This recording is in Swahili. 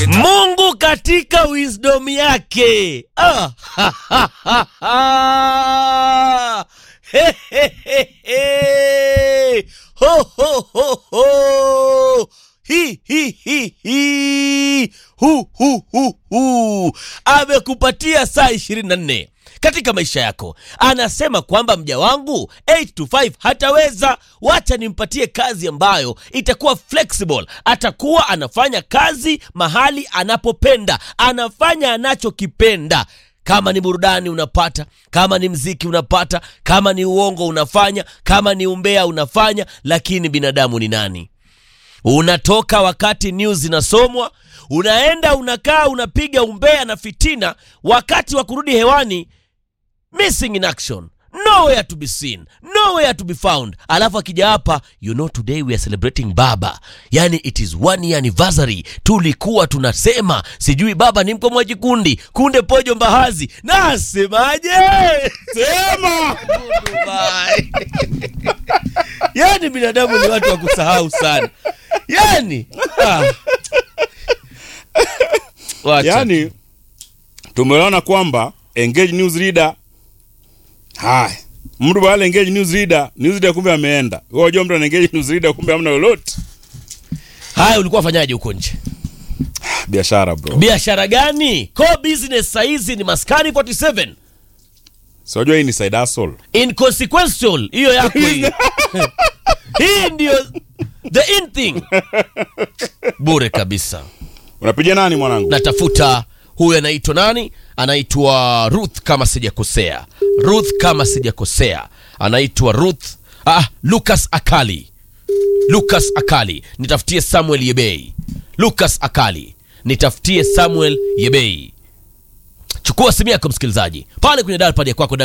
Mungu katika wisdom yake ah. He, he, he, he. Ho, ho, ho, ho. Hi, hi, hi, hi. Hu, hu, hu, hu. Amekupatia saa ishirini na nne katika maisha yako. Anasema kwamba mja wangu 8 to 5 hataweza, wacha nimpatie kazi ambayo itakuwa flexible. Atakuwa anafanya kazi mahali anapopenda, anafanya anachokipenda. Kama ni burudani unapata, kama ni mziki unapata, kama ni uongo unafanya, kama ni umbea unafanya. Lakini binadamu ni nani? Unatoka wakati news zinasomwa, unaenda unakaa, unapiga umbea na fitina, wakati wa kurudi hewani missing in action nowhere to be seen nowhere to be found alafu akija hapa you know today we are celebrating baba yani it is one year anniversary tulikuwa tunasema sijui baba ni mkomwaji kundi kunde pojo mbahazi nasemaje Sema! Dubai. yani binadamu ni watu wa kusahau sana yani ah. Wacha tu. Yaani tumeona kwamba engage news reader. Haya. Mtu wale engage news reader, news reader kumbe ameenda. Wewe unajua mtu ana engage news reader kumbe hamna lolote. haya ulikuwa wafanyaje huko nje Biashara bro. biashara gani core business saizi ni maskani 47 Si unajua hii ni side hustle. inconsequential hiyo yako hii hii ndio the in thing bure kabisa Unapiga nani mwanangu? natafuta huyu anaitwa nani anaitwa ruth kama sijakosea ruth kama sijakosea anaitwa ruth ah, lucas akali lucas akali nitafutie samuel yebei lucas akali nitafutie samuel yebei chukua simu yako msikilizaji pale kwenye dalpad ya kwako